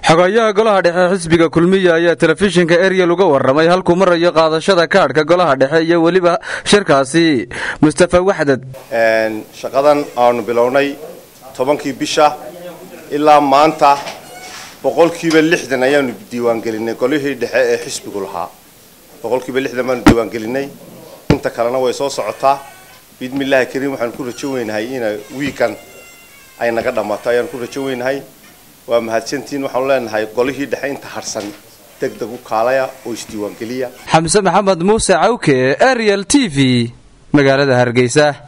xogayaha golaha dhexe xisbiga kulmiya ayaa telefishinka eryel uga warramay halkuu marayo qaadashada kaadhka golaha dhexe iyo weliba shirkaasi mustafa waxdad shaqadan aanu bilownay tobankii bisha ilaa maanta boqolkiiba lixdan ayaanu diiwaangelinay golihii dhexe ee xisbigu lahaa boqolkiiba lixdan baanu diiwaangelinay inta kalena way soo socotaa biidmillaahi kariim waxaanu ku rajo weynahay ina wiikan ay naga dhammaato ayaanu ku rajo weynahay waa mahadsantiin waxaanu leenahay golihii dhexe inta harsan deg deg u kaalaya oo isdiiwaangeliya xamse maxamed muuse cawke eryel t v magaalada hargeysa